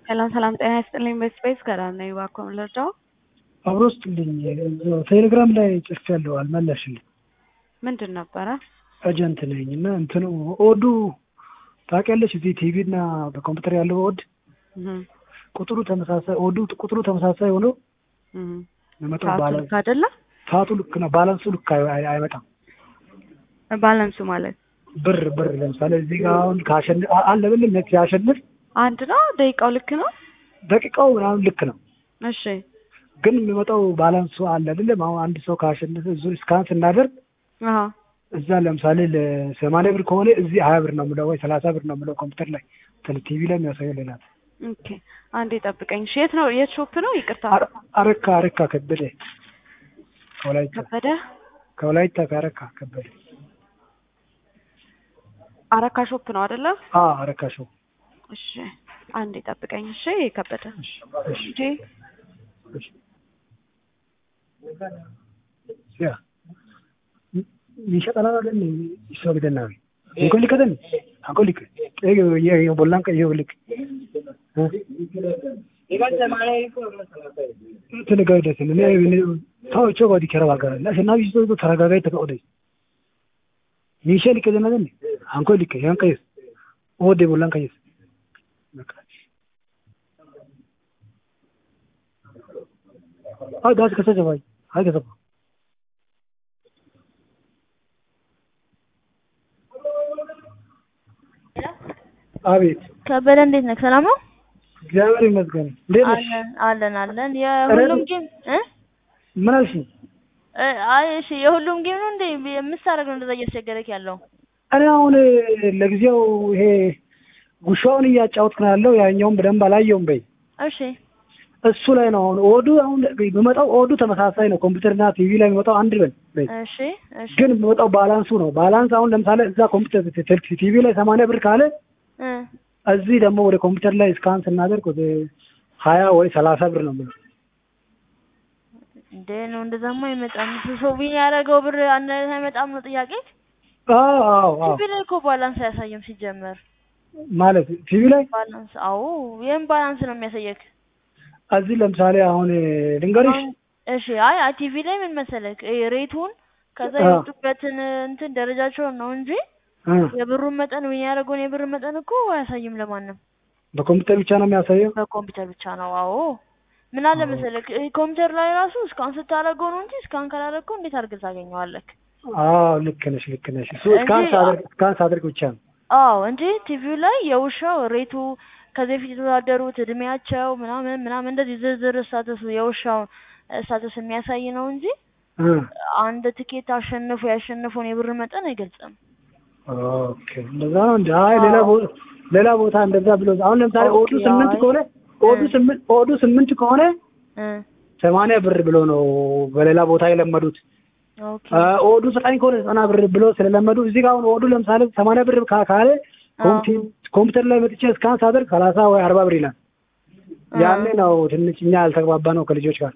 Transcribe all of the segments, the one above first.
ሰላም ሰላም፣ ጤና ይስጥልኝ። በስፔስ ከዳር ነኝ። እባክዎ ምን ልርዳው? አብሮ ስጥልኝ። ቴሌግራም ላይ ጽፌያለሁ፣ አልመለስልኝ። ምንድን ነበረ? ኤጀንት ነኝ እና እንትኑ ኦዱ ታውቂያለሽ? እዚህ ቲቪ እና በኮምፒውተር ያለው ኦድ ቁጥሩ ተመሳሳይ ኦዱ ቁጥሩ ተመሳሳይ ሆኖ የሚመጣው ሰዓቱ ባላንስ ልክ አይደለ? ሰዓቱ ልክ ነው፣ ባላንሱ ልክ አይ- አይ- አይመጣም። ባላንሱ ማለት ብር ብር ለምሳሌ እዚህ ጋር አሁን ካሸንፍ አለ ብልም ሲያሸንፍ አንድ ነው። ደቂቃው ልክ ነው። ደቂቃው ምናምን ልክ ነው፣ እሺ ግን የሚመጣው ባላንሱ አለ አይደለም። አሁን አንድ ሰው ካሸነፈ እዙ ስካን ስናደርግ አሀ እዛ ለምሳሌ ለሰማንያ ብር ከሆነ እዚህ ሀያ ብር ነው የምለው ወይ ሰላሳ ብር ነው የምለው ኮምፒውተር ላይ ቲቪ ላይ የሚያሳየው ሌላ ነው። ኦኬ፣ አንዴ ጠብቀኝ። እሺ፣ የት ነው? የት ሾፕ ነው? ይቅርታ፣ አረ- አረካ አረካ ከበደ ከወላይታ ከበደ ከወላይታ ከአረካ ከበደ አረካ ሾፕ ነው አይደለ? አ አረካ ሾው እሺ፣ አንዴ ጠብቀኝ። እሺ፣ ከበደ እሺ እሺ እሺ፣ እሺ ያ ይሸጣል አይደል ይሰው ገደናዊ እንኮ ሊከደን አንኮ ሊክ ኤ የ ቦላን ከ ይወልክ ተነጋይደት እኔ እኔ ታው ቾ ባዲ ከረባ ጋር እና ሽናቢ ይዞ ተረጋጋይ ተቀወደ ይሸ ሊከደን አይደል አንኮ ሊክ ያን ከይስ ኦዴ ቦላን ከይስ አይ ዳስ ከሰጀባይ አይ ከሰባ አቤት ከበደ እንዴት ነህ? ሰላም ነው? እግዚአብሔር ይመስገን። እንዴት ነሽ? አለን አለን አለን። የሁሉም ጌም እ ምን አልሽኝ? እ አይ እሺ፣ የሁሉም ጌም ነው እንዴ የምታደርግ ነው እንደዛ እያስቸገረክ ያለው? እኔ አሁን ለጊዜው ይሄ ጉሻውን እያጫወትክ ነው ያለው። ያኛውን በደንብ አላየውም በይ። እሺ እሱ ላይ ነው አሁን ኦዱ አሁን የሚመጣው ኦዱ ተመሳሳይ ነው። ኮምፒውተርና ቲቪ ላይ የሚመጣው አንድ በል በይ። እሺ እሺ ግን የሚመጣው ባላንሱ ነው። ባላንስ አሁን ለምሳሌ እዛ ኮምፒውተር ቲቪ ላይ ሰማንያ ብር ካለ እ እዚህ ደግሞ ወደ ኮምፒውተር ላይ ስካን ስናደርግ ወደ ሀያ ወይ ሰላሳ ብር ነው የምለው። እንዴ ነው እንደዛማ አይመጣም። ሰው ቢን ያደረገው ብር አንድ አይነት አይመጣም ነው ጥያቄ። አዎ አዎ አዎ ቲቪ ላይ እኮ ባላንስ አያሳይም ሲጀመር። ማለት ቲቪ ላይ ባላንስ አዎ፣ ይሄን ባላንስ ነው የሚያሳየክ። እዚህ ለምሳሌ አሁን ልንገርሽ አሁን እሺ፣ አይ አይ ቲቪ ላይ ምን መሰለክ ይሄ ሬቱን ከዛ አዎ። የወጡበትን እንትን ደረጃቸውን ነው እንጂ እ የብሩን መጠን ዊን ያደረገውን የብር መጠን እኮ አያሳይም ለማንም። በኮምፒውተር ብቻ ነው የሚያሳየው። በኮምፒውተር ብቻ ነው። አዎ ምን አለ መሰለክ ይሄ ኮምፒውተር ላይ ራሱ እስካን ስታደርገው ነው እንጂ እስካን ካላደረገው እንዴት አድርገህ ታገኘዋለክ? አዎ ልክ ነሽ ልክ ነሽ። እሱ እንጂ- ስካን ሳደርግ ስካን ሳደርግ ብቻ ነው። አዎ እንጂ ቲቪው ላይ የውሻው ሬቱ ከዚህ በፊት የተወዳደሩት እድሜያቸው ምናምን ምናምን እንደዚህ ዝርዝር ስታተሱ የውሻውን ስታተስ የሚያሳይ ነው እንጂ እ አንድ ትኬት አሸንፎ ያሸነፈውን የብር መጠን አይገልጽም። ኦኬ እንደዛ ነው እንዴ? አይ ሌላ ቦታ ሌላ ቦታ እንደዛ ብሎ አሁን ለምሳሌ ኦኬ፣ ኦዱ ስምንት አይ። ከሆነ ኦዱ እ። ስምንት ኦዱ ስምንት ከሆነ እ ሰማንያ ብር ብሎ ነው በሌላ ቦታ የለመዱት። ኦኬ አ፣ ኦዱ ዘጠኝ ከሆነ ዘጠና ብር ብሎ ስለለመዱ እዚህ ጋር አሁን ኦዱ ለምሳሌ ሰማንያ ብር ካ- ካለ ኮምፒ- ኮምፒውተር ላይ መጥቼ እስካን ሳደርግ ሰላሳ ወይ አርባ ብር ይላል። ያኔ ነው ትንሽ እኛ ያልተግባባ ነው ከልጆች ጋር።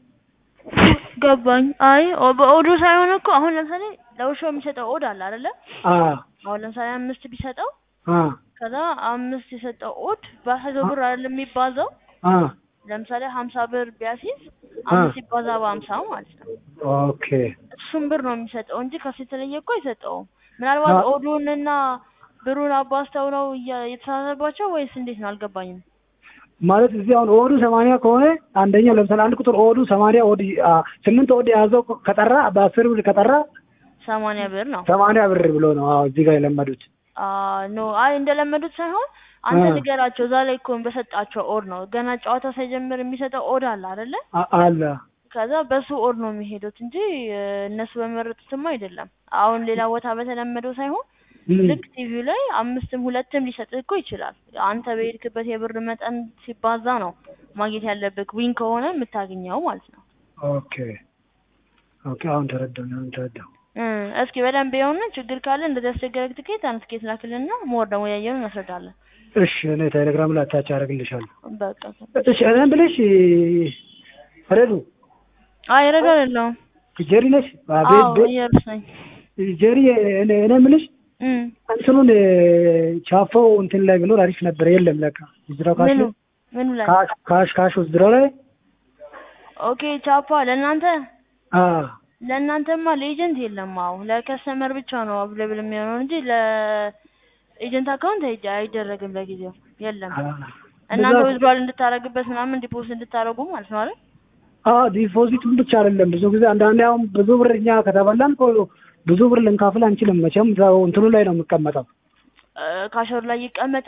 ገባኝ። አይ ኦ- በኦዱ ሳይሆን እኮ አሁን ለምሳሌ ለውሻው የሚሰጠው ኦድ አለ አይደለ? አ አሁን ለምሳሌ አምስት ቢሰጠው አ ከዛ አምስት የሰጠው ኦድ በመቶ ብር አይደለም የሚባዛው። አ ለምሳሌ ሀምሳ ብር ቢያሲዝ አምስት ሲባዛ በሀምሳ ማለት ነው። ኦኬ እሱም ብር ነው የሚሰጠው እንጂ ከሱ የተለየ እኮ አይሰጠውም። ምናልባት አ- ኦዱንና ብሩን አባዝተው ነው እያ- የተሳሳተባቸው ወይስ እንዴት ነው? አልገባኝም። ማለት እዚህ አሁን ኦዱ ሰማንያ ከሆነ አንደኛ ለምሳሌ አንድ ቁጥር ኦዱ ሰማንያ ኦድ አ፣ ስምንት ኦድ የያዘው ከጠራ በአስር ብር ከጠራ ሰማንያ ብር ነው። ሰማንያ ብር ብሎ ነው አዎ እዚህ ጋር የለመዱት። አ ኖ አይ እንደለመዱት ሳይሆን አንተ አ። ንገራቸው። እዛ ላይ እኮ በሰጣቸው ኦድ ነው ገና ጨዋታ ሳይጀምር የሚሰጠው ኦድ አለ አይደለ? አ- አለ ከዛ በሱ ኦድ ነው የሚሄዱት እንጂ እ፣ እነሱ በመረጡትም አይደለም። አሁን ሌላ ቦታ በተለመደው ሳይሆን እም፣ ልክ ቲቪው ላይ አምስትም ሁለትም ሊሰጥህ እኮ ይችላል። አንተ በሄድክበት የብር መጠን ሲባዛ ነው ማግኘት ያለብህ። ዊን ከሆነ የምታገኘው ማለት ነው። ኦኬ ኦኬ አሁን ተረዳሁ አሁን ተረዳሁ። እ፣ እስኪ በደንብ የሆነ ችግር ካለ እንደዚህ ያስቸገረክ ትኬት አንድ ትኬት ላክልና ሞር ደግሞ ያየነው እናስረዳለን። እሺ እኔ ቴሌግራም ላይ አታች አደርግልሻለሁ። በቃ እሺ እኔም ብለሽ ረዱ አይ ረዶ አይደለሁም። ጀሪ ነሽ? አዎ አቤት ቤት እየሩስ ነኝ። ጀሪ እኔ እኔ የምልሽ እም፣ እንትኑን ቻፈው እንትን ላይ ብሎ አሪፍ ነበር። የለም ለካ ይዝራው ካሽ ምኑ ምኑ ላይ ካሽ ካሽ ካሽ ውስጥ ድሮ ላይ ኦኬ ቻፓ ለእናንተ አ ለእናንተማ ለኤጀንት የለም። አዎ ለከስተመር ብቻ ነው አቬሌብል የሚሆነው እንጂ ለኤጀንት አካውንት አይደ- አይደረግም ለጊዜው የለም። አ እናንተ ብዛት- ዊዝድሮዋል እንድታረግበት ምናምን ዲፖዚት እንድታረጉ ማለት ነው አይደል? አ ዲፖዚቱን ብቻ አይደለም ብዙ ጊዜ አንዳንዴ አሁን ብዙ ብር እኛ ከተበላን እኮ ብዙ ብር ልንካፍል አንችልም። መቼም እዛው እንትኑ ላይ ነው የሚቀመጠው። እ ካሸሩ ላይ ይቀመጥ